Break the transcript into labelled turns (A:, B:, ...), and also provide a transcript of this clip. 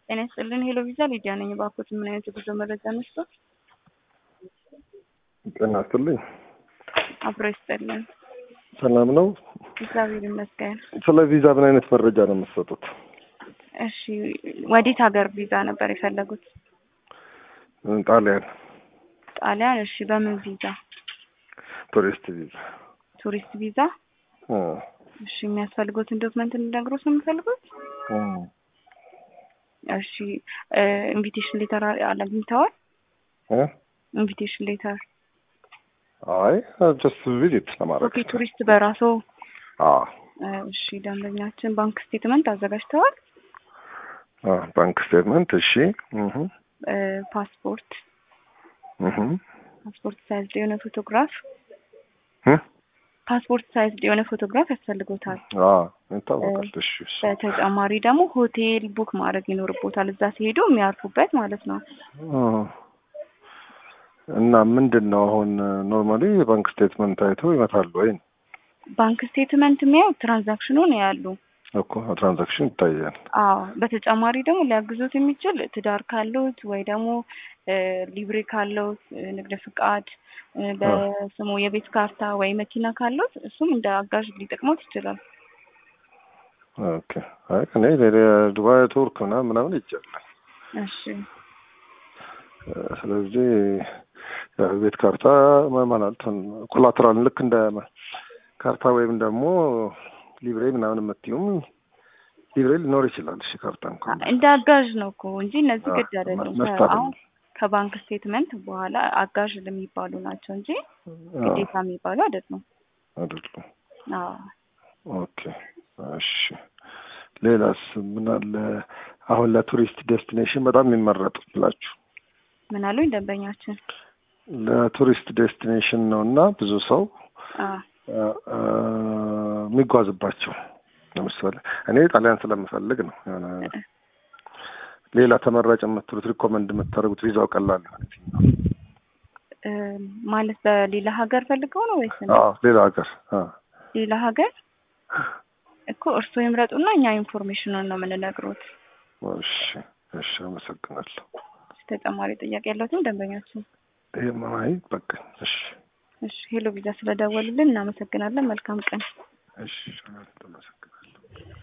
A: ጤና ይስጥልን። ሄሎ ቪዛ ሊዲያ ነኝ። እባክዎት ምን አይነት የጉዞ መረጃ ነስቶ?
B: ጤና ይስጥልኝ።
A: አብሮ ይስጥልን።
B: ሰላም ነው?
A: እግዚአብሔር ይመስገን።
B: ስለ ቪዛ ምን አይነት መረጃ ነው የምትሰጡት?
A: እሺ፣ ወዴት ሀገር ቪዛ ነበር የፈለጉት?
B: ጣሊያን
A: ጣሊያን። እሺ፣ በምን ቪዛ?
B: ቱሪስት ቪዛ።
A: ቱሪስት ቪዛ።
B: እ
A: እሺ፣ የሚያስፈልጉትን ዶክመንት እንድነግሮት ነው የሚፈልጉት?
B: እ
A: እሺ፣ ኢንቪቴሽን ሌተር አግኝተዋል?
B: እ
A: ኢንቪቴሽን ሌተር
B: አይ ጀስት ቪዚት ለማድረግ
A: ኦኬ። ቱሪስት በራሶ
B: አ
A: እሺ፣ ደንበኛችን ባንክ ስቴትመንት አዘጋጅተዋል?
B: አ ባንክ ስቴትመንት እሺ። እህ
A: ፓስፖርት
B: እህ
A: ፓስፖርት ሳይዝ የሆነ ፎቶግራፍ
B: እ
A: ፓስፖርት ሳይዝ የሆነ ፎቶግራፍ ያስፈልጎታል።
B: አ ይታወቃል። እሺ እሺ።
A: በተጨማሪ ደግሞ ሆቴል ቡክ ማድረግ ይኖርቦታል፣ እዛ ሲሄዱ የሚያርፉበት ማለት ነው።
B: እ እና ምንድን ነው አሁን ኖርማሊ የባንክ ስቴትመንት አይቶ ይመታሉ ወይ
A: ባንክ ስቴትመንት የሚያው ትራንዛክሽኑን ያሉ
B: እኮ ትራንዛክሽን ይታያል።
A: አዎ በተጨማሪ ደግሞ ሊያግዙት የሚችል ትዳር ካለውት ወይ ደግሞ ሊብሬ ካለውት ንግድ ፍቃድ በስሙ የቤት ካርታ ወይ መኪና ካለውት እሱም እንደ አጋዥ ሊጠቅሞት ይችላል።
B: ኦኬ አይ እኔ ዱባይ ቱርክ ምናምን ምናምን ይቻላል።
A: እሺ
B: ስለዚህ የቤት ካርታ ማለት ኮላትራል ልክ እንደ ካርታ ወይም ደግሞ ሊብሬ ምናምን የምትዩም ሊብሬ ሊኖር ይችላል። እሺ ካርታ እንኳን
A: እንደ አጋዥ ነው እኮ እንጂ እነዚህ ግድ አይደሉም።
B: መስጠት
A: አሁን ከባንክ ስቴትመንት በኋላ አጋዥ የሚባሉ ናቸው እንጂ ግዴታ የሚባሉ አይደሉም።
B: አይደሉም።
A: አዎ
B: ኦኬ እሺ። ሌላስ ምን አለ? አሁን ለቱሪስት ዴስቲኔሽን በጣም የሚመረጡ ብላችሁ
A: ምን አሉኝ ደንበኛችን?
B: ለቱሪስት ዴስቲኔሽን ነው እና ብዙ ሰው
A: አዎ
B: የሚጓዝባቸው ለምሳሌ እኔ ጣሊያን ስለምፈልግ ነው። የሆነ ሌላ ተመራጭ የምትሉት ሪኮመንድ የምታደርጉት ቪዛው ቀላል ማለት ነው?
A: ማለት በሌላ ሀገር ፈልገው ነው ወይስ ነው?
B: አዎ ሌላ ሀገር አዎ
A: ሌላ ሀገር እኮ እርስዎ ይምረጡና እኛ ኢንፎርሜሽኑን ነው የምንነግሮት።
B: እሺ እሺ፣ አመሰግናለሁ።
A: ተጨማሪ ጥያቄ ያለዎትን ደንበኛችን?
B: ይሄ ማይ በቃ እሺ
A: እሺ ሄሎ ቪዛ ስለደወሉልን እናመሰግናለን። መልካም ቀን።
B: እሺ፣ አመሰግናለሁ።